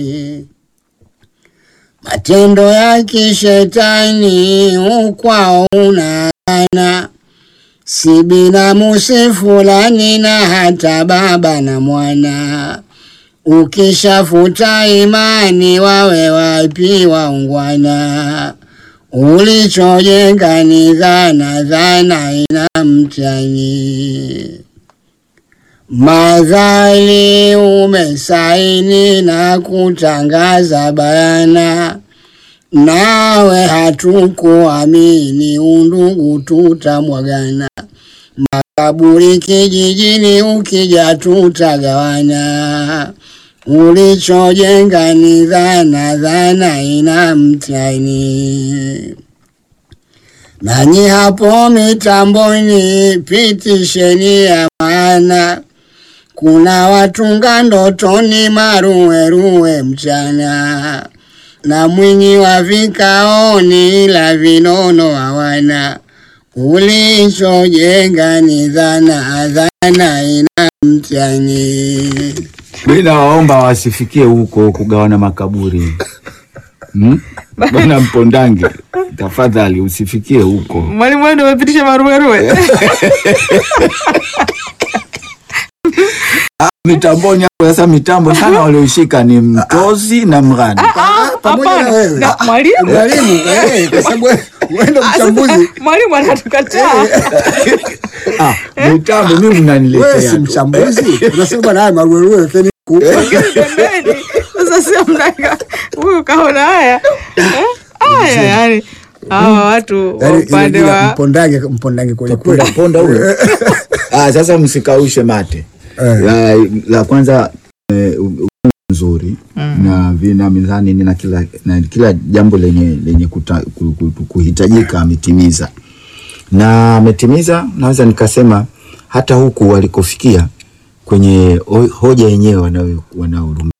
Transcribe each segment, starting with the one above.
matendo ya kishetani ukwao unaana, si binamu si fulani na hata baba na mwana. Ukishafuta imani wawe wapi waungwana? Ulichojenga ni dhana, dhana ina mtani. Madhali umesaini na kutangaza bayana, nawe hatukuamini, undugu tutamwagana. Makaburi kijijini, ukija tutagawana. Ulichojenga ni dhana, dhana ina mtani. Nanyi hapo mitamboni, pitisheni ya maana kuna watunga ndotoni maruweruwe mchana, na mwinyi wa vikaoni, ila vinono hawana. Ulichojenga ni dhana, dhana ina mtani. Mi nawaomba wasifikie huko kugawana makaburi hmm? Bwana Mpondange, tafadhali usifikie huko. Mwalimu wewe ndio umepitisha maruweruwe. Mitamboni hapo sasa, mitambo sana walioshika ni Mtozi na Mghani. pamoja na Hapana. wewe. Na mwalimu Mwalimu, eh, kwa sababu wewe ndo Ah, sasa, mchambuzi. mwalimu anatukataa. Ah, mitambo mimi Wewe si mnaniletea tu. mchambuzi. Unasema bwana haya maruweruwe keni huku. Pembeni. Sasa sio mnaka huyu kaona haya Eh? haya yani hawa watu wa Yaani, upande ile jina wa mpondange mpondange kweli kweli. Ponda ponda huyo. Ah, sasa msikaushe mate. Eh. La, la kwanza eh, u- u- nzuri na vina mizani na kila na kila jambo lenye lenye kuta, ku, ku, ku, kuhitajika ametimiza na ametimiza. Naweza nikasema hata huku walikofikia kwenye ho- hoja yenyewe wanao- wanaorumana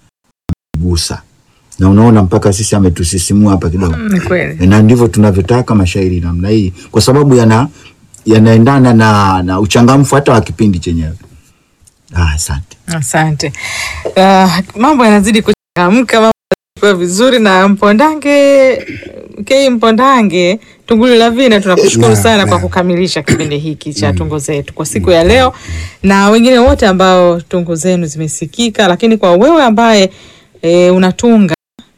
gusa, na unaona mpaka sisi ametusisimua hapa kidogo ni kweli na ndivyo tunavyotaka mashairi namna hii, kwa sababu yana yanaendana na, na uchangamfu hata wa kipindi chenyewe. Ah, asante. asante uh, mambo yanazidi kuchangamka mambo yanazidi kuwa vizuri na mpondange kei mpondange tunguli la vina tunakushukuru Naam, sana kwa naam. kukamilisha kipindi hiki cha tungo zetu kwa siku ya leo na wengine wote ambao tungo zenu zimesikika lakini kwa wewe ambaye e, unatunga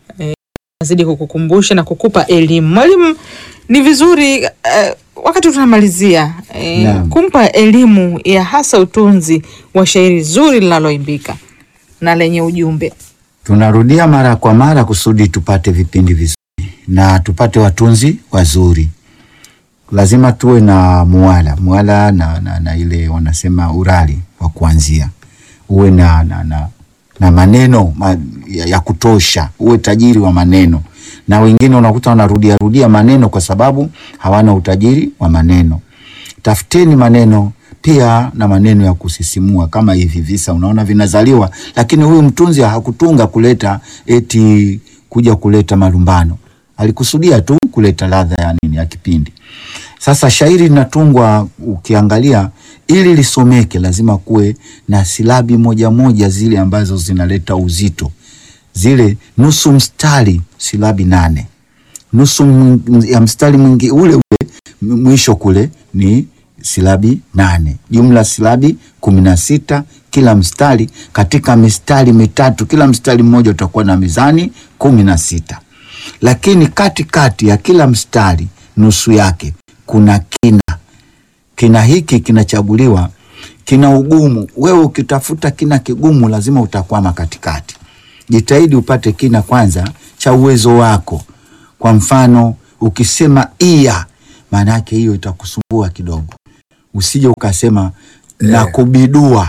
nazidi kukukumbusha na kukupa elimu. Mwalimu, ni vizuri eh, wakati tunamalizia eh, Naam. kumpa elimu ya hasa utunzi wa shairi zuri linaloimbika na lenye ujumbe. Tunarudia mara kwa mara kusudi tupate vipindi vizuri na tupate watunzi wazuri. Lazima tuwe na muwala muwala na, na, na ile wanasema urali wa kuanzia, uwe na, na, na, na maneno ma, ya, ya kutosha, uwe tajiri wa maneno. Na wengine unakuta wanarudia rudia maneno kwa sababu hawana utajiri wa maneno. Tafuteni maneno pia na maneno ya kusisimua kama hivi visa unaona vinazaliwa, lakini huyu mtunzi hakutunga kuleta eti kuja kuleta malumbano, alikusudia tu kuleta ladha ya nini ya kipindi. Sasa shairi linatungwa, ukiangalia ili lisomeke, lazima kuwe na silabi moja moja zile ambazo zinaleta uzito, zile nusu mstari, silabi nane nusu m- ya mstari mwingi ule ule m- mwisho kule ni silabi nane, jumla silabi kumi na sita kila mstari. Katika mistari mitatu, kila mstari mmoja utakuwa na mizani kumi na sita, lakini katikati kati ya kila mstari nusu yake kuna kina. Kina hiki kinachaguliwa, kina ugumu. Wewe ukitafuta kina kigumu, lazima utakwama katikati. Jitahidi upate kina kwanza cha uwezo wako. Kwa mfano ukisema iya, maana yake hiyo itakusumbua kidogo, usije ukasema na kubidua.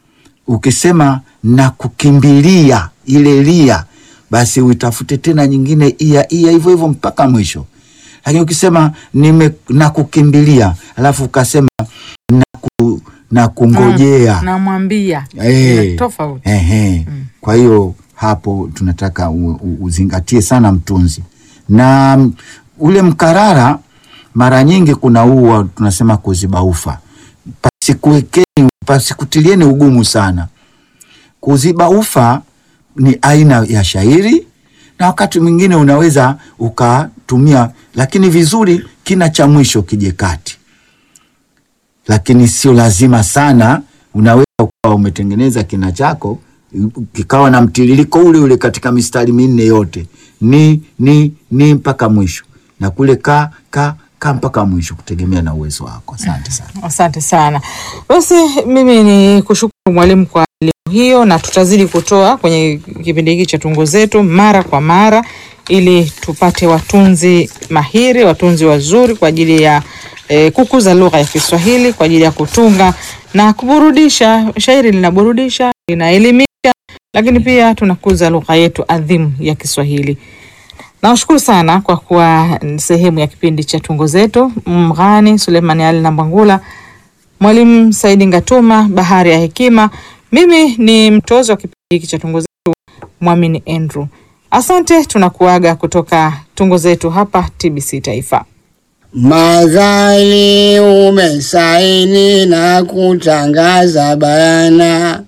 Ukisema na kukimbilia, ile lia, basi uitafute tena nyingine iya iya, hivyo hivyo mpaka mwisho. Lakini ukisema nime na kukimbilia, alafu ukasema na, ku, na kungojea Namwambia Eh, tofauti. ehe. Kwa hiyo hapo tunataka u, u, uzingatie sana mtunzi na mm, ule mkarara. Mara nyingi kuna huu wa- tunasema kuziba ufa, pasikuwekeni pasikutilieni ugumu sana. Kuziba ufa ni aina ya shairi, na wakati mwingine unaweza ukatumia, lakini vizuri kina cha mwisho kije kati, lakini sio lazima sana. Unaweza ukawa umetengeneza kina chako kikawa na mtiririko ule ule katika mistari minne yote, ni ni ni mpaka mwisho, na kule ka ka ka mpaka mwisho, kutegemea na uwezo wako. Asante sana. Asante sana. Basi mimi ni kushukuru mwalimu kwa elimu hiyo, na tutazidi kutoa kwenye kipindi hiki cha tungo zetu mara kwa mara, ili tupate watunzi mahiri, watunzi wazuri kwa ajili ya eh, kukuza lugha ya Kiswahili, kwa ajili ya kutunga na kuburudisha. Shairi linaburudisha, linaelimisha, lakini pia tunakuza lugha yetu adhimu ya Kiswahili. Nawashukuru sana kwa kuwa sehemu ya kipindi cha tungo zetu. Mghani Suleimani Ali Nambangula, Mwalimu Saidi Ngatuma, Bahari ya Hekima. Mimi ni mtozo wa kipindi hiki cha tungo zetu, Mwamini Andrew. Asante, tunakuaga kutoka tungo zetu hapa TBC Taifa. Madhali umesaini na kutangaza bayana,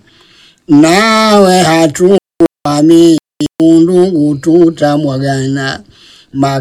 nawe hatuamini, undugu tutamwagana.